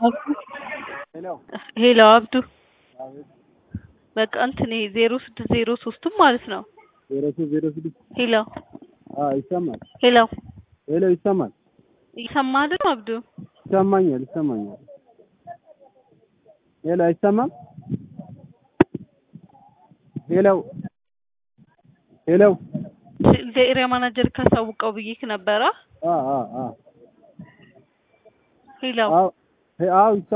ሄሎ አብዱ በቃ እንትን ይሄ ዜሮ ስድስት ዜሮ ሶስትም ማለት ነው። ዜሮ ሶስት ዜሮ ስድስት ሄሎ አዎ ይሰማል። ሄሎ ሄሎ ይሰማል። እየሰማህ አይደል አብዱ? ይሰማኛል ይሰማኛል። ሄሎ አይሰማም? ሄሎ ሄሎ ለኤሪያ ማናጀር ካሳውቀው ብዬክ ነበረ። አ አ አ ሄሎ አዎ አዎ